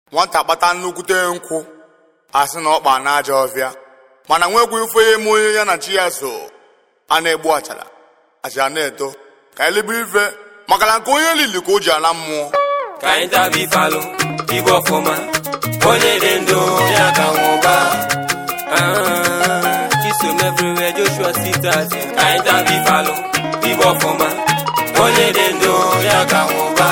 nwata kpata nnukwute nkwụ asị na ọkpa n'aja ọfịa mana nwekwa ife ya eme onye ya na chi ya so a na-egbu achara achara na-eto ka elebe ife maka na nke onye lili ka o ji ala mmụọ ka anyị taba ifalụ igbe ọfụma onye dị ndụ ya ka nwụba Ah, chisom everywhere joshua sitas ka anyị taba ifalụ igbe ọfụma onye dị ndụ ya ka nwụba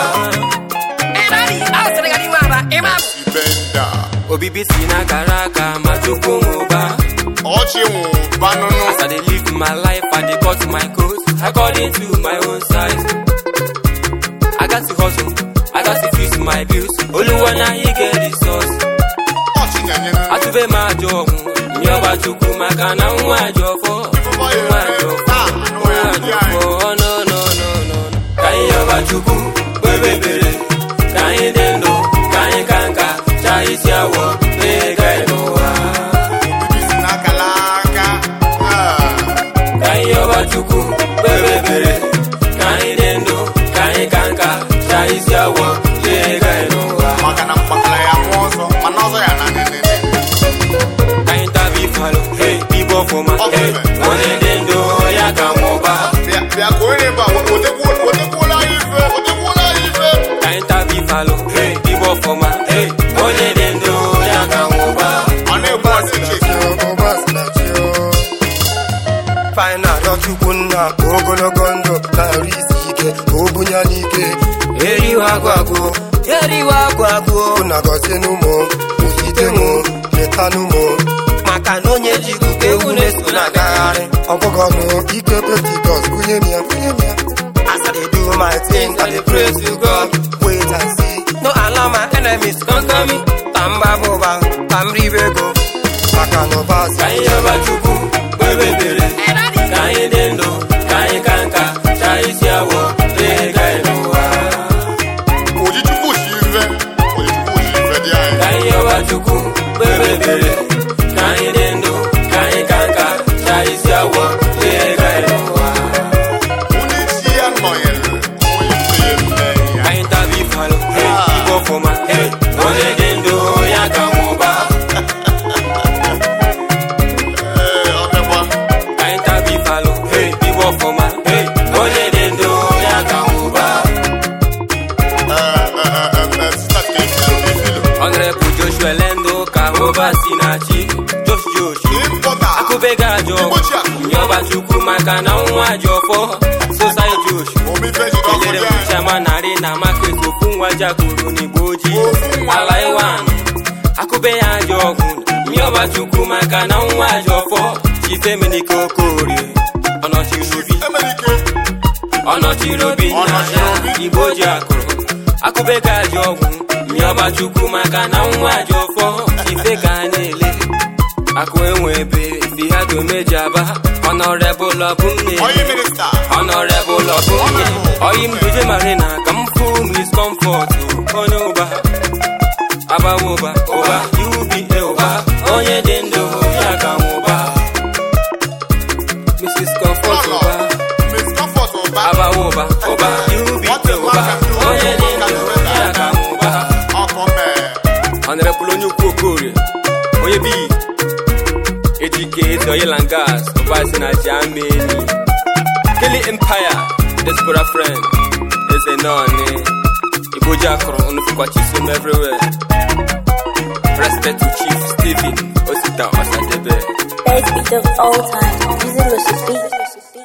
ibe nda obibi si n'akara aka ma chukwu nwụba ọchị nwụ banụnụ As I dey live my life, I dey cut my coat according to my own size. I got to hustle, I got to fix my bills. Oluwa na he get the source. ọchị nyanyere Atụbe m ajọ ọgwụ, nyọba chukwu maka na nwa ajọ ọfọ. Nwa ajọ ọfọ, nwa ajọ ọfọ, oh, no, no, no, no. Ka anyị yọba chukwu, kpebe ekpere. Ka anyị dị ndụ, ka anyị ka nka, chaa isi awọ, na-ega n'ụwa. bibi si n'akala aka Ah, ka anyị yọba chukwu kpere ekpere ka anyị dị ndụ ka anyị ka nka chaa isi awọ lee ga n'ụwa maka na mkpakara ya mụọ ọzọ mana ọzọ ya na nene ka anyị taba ifalụ hey, igbe ọfụma hey, onye dị ndụ ya ka nwụba bịa bịa ka onye ebe a wetekwuola ya ife wetekwuola ya ife ka anyị taba ifalụ hey, igbe ọfụma hey, onye dị ndụ ya ka nwụba ọ na-egbu ọchịchị fainal chukwu nna ka ogologo ndụ na-arụ isi ike ka o bunye n'ike eriwe agwụ agwụ eriwe agwụ agwụ na gọzienụ mụ kwụsite mụ letanụ mụ maka na onye ji ikuku ewu na-eso na-agagharị ọbụgọnụ ike pentikọst kunye m ya kunye m ya As I dey do my thing, I dey pray to God. wait and see No allow my enemies conquer me. Tamba boba, tamribe go. maka na ọbas Ka anyị yọba Chukwu, kpebe ekpere. Ka anyị dị ndụ, ka anyị ka nka, chaa isi awọ, lee ga n'ụwa. ojichukwu si ife ojichukwu si ife dị anyị Ka anyị yọba Chukwu, kpebe ekpere. Ka anyị dị ndụ, ka anyị ka nka, chaa isi awọ, lee ga n'ụwa. onye isi ya nọnyere onye ife ya eme ya Ka anyị taba ifalụ, hey, igwe ọfụma, hey, onye dị ndụ ya ka nwụba. Ee, ọ bịakwa Ka anyị taba ifalụ, hey, igwe ọfụma, hey, onye dị ndụ ya ka nwụba. Ee, ee, ee, ee, sista ka ifilo ifilo Honorable Joshua Lendo ka Hova si na chi Josh Josh ịmpọta akụbega ajọ Igbochi akụ. nyọba chukwu maka na nwa ajọ ọfọ Sosai Josh omife jide ọkụ kelere dị m anyị chama narị na market ofu nwa jakoro n'igbo ojii Ofu nwa. ala iwan akụbe ya ajọ ọgwụ nyọba chukwu maka na nwa ajọ ọfọ chifemenike okorie ọnọchiri obi emerike ọnọchiri obi nna Ọnọchiri ya obi. igbo ji akụrụ akụbega ajọ ọgwụ mịọba chukwu maka na nwa ajọ ọfọ ife ka a na-ele akụ enwe ebe fi ha domeji aba ọnọrebụl ọbụ nne onye minista ọnọrebụl ọbụ nne oyi m duje marina ka m fụ mis kọmfọt onye ụba abawa ụba ụba uba ụba onye dị ndụ ya ka nwụba mrs comfort Lọlọ. ụba Miss Comfort ụba abawa ụba ụba ubi ụba onye dị ndụ ya ka ụba ọkụ mee honorable onye ukwu okorie onye bi ejike ezi oil and gas ụba si na jamani kili empire diaspora friend eze nọọni igbo ji akụrụ onufukwa chisom everywhere respect to chief stephen osita osadebe Best beat of all time. Easy Lucy Beat.